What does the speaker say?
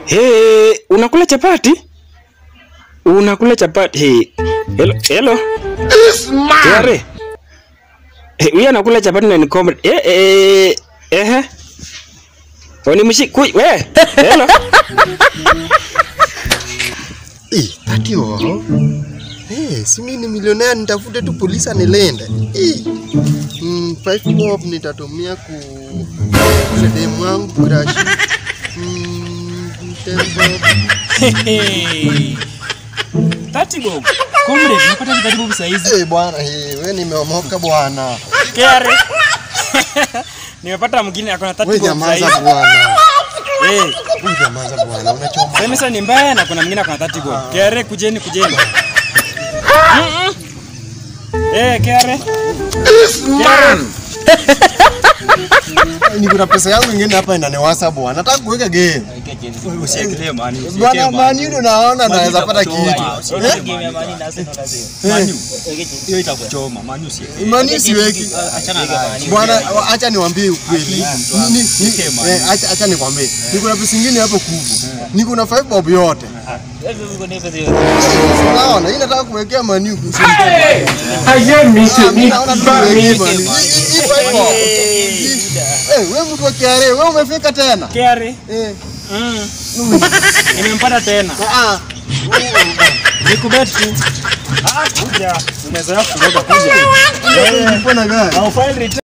Hey, unakula chapati? Unakula chapati? Hey. Hello, hello. Yare. Hey, huyu anakula chapati na ni comrade. Eh eh eh. Oni mshi kui we. Hello. Eh, ati wao. Eh, si mimi ni milionea nitafute tu polisi anilinde. Eh. Mm, five bob nitatumia ku kudemu wangu crash. Mm, ten bob. Tati bob. Comrade, napata ni karibu saa hizi. Eh, bwana, eh, wewe nimeomoka bwana. Kare. Nimepata mwingine akona tati Wewe bob saa nyamaza hizi. bwana. Eh, Wewe nyamaza bwana, unachoma. sema sasa ni mbaya na kuna mwingine akona tati bob. Kare, kujeni kujeni. Mm-mm. Eh, Kare. Kare. Niko na pesa yangu ingine hapa inaniwasa bwana. Nataka kuweka game. Usiekelee mani. Bwana mani yule naona naweza pata kitu. Eh? Mani. Hiyo itakuchoma. Mani usiekelee. Mani siweki. Achana na Bwana, acha niwaambie ukweli. Ni- ni- eh, Acha acha nikwambie. Niko na pesa ingine hapo kubwa. Niko na 5 bob yote. Unaona, hii nataka kuwekea mani huku. Ah, mimi naona tu niwekee mani. Hii- hii- hii five bob. Hii- Eh, wewe mtu wa kiare, wewe umefika tena? Kare. Eh. Mm. Nimempata tena. Ah, Nikubet tu. Ah, kuja. Umezoea kuroga kuja. ah. Uko na gari? I'll file return.